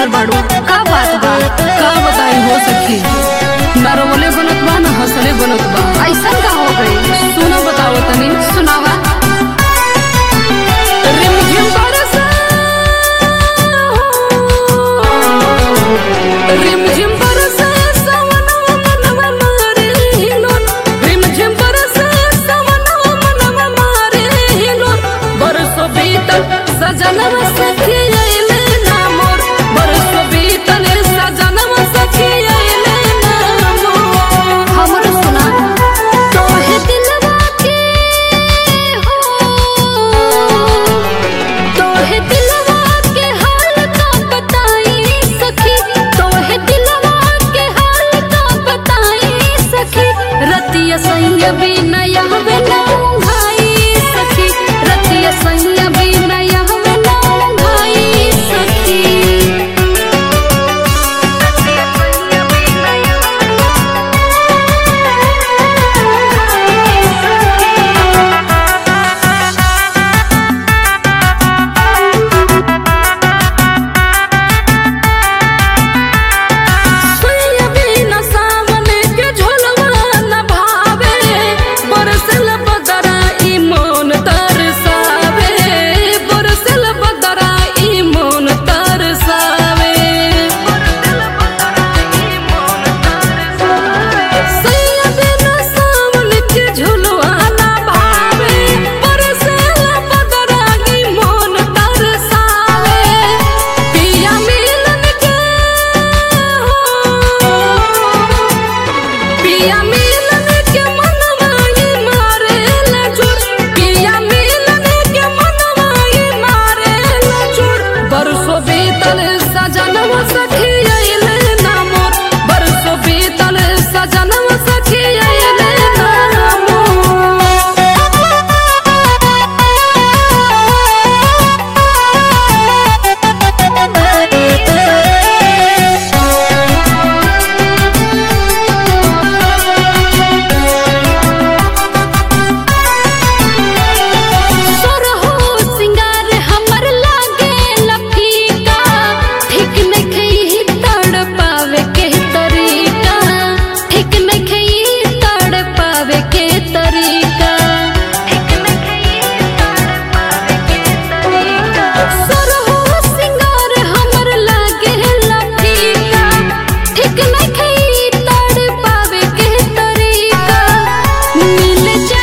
बैठल बाड़ू का बात बा का बताई हो सखी ना रोले बनत बा ना हंसले बनत बा ऐसा का हो गई सुना बताओ तनी सुनावा रिमझिम बरसा रिमझिम बरसा सवनवा मनवा मारे हिलोन रिमझिम बरसा सवनवा मनवा मारे हिलोन बरसो बीतल सजनवा सखी अइले ना मोर बरसो बीतल सजनवा सखी अइले ना मोर हमरो सुना तोहे दिलवा के हो तोहे दिलवा के हाल का बताई सखी तोहे दिलवा के हाल का बताई सखी रतिया सैया भी नया बेना भाई सखी रतिया सैया भी नया बेना भाई सखी सोया बिना सावन के झोलवा न भावे बरसल बदरा ई मोन तरसावे बरसल बदरा ई मोन तरसावे सोया बिना सावन के झोलवा न भावे बरसल बदरा ई मोन तरसावे पिया मिलन के पिया मिलन के मनवाई मारे लजुर पिया मिलन के मनवाई मारे लजुर बरसो बीतल सजनवा सखी अइले ना मोर बरसो बीतल सजनवा सखी अइले ना सोरहो सिंगार हमर लागे लफीका ठीक नखई तड़ पावे के तरीका ठीक नखई तड़ पावे के तरीका सोरहो सिंगार हमर लागे लफीका ठीक नखई तड़ पावे के तरीका मिल जा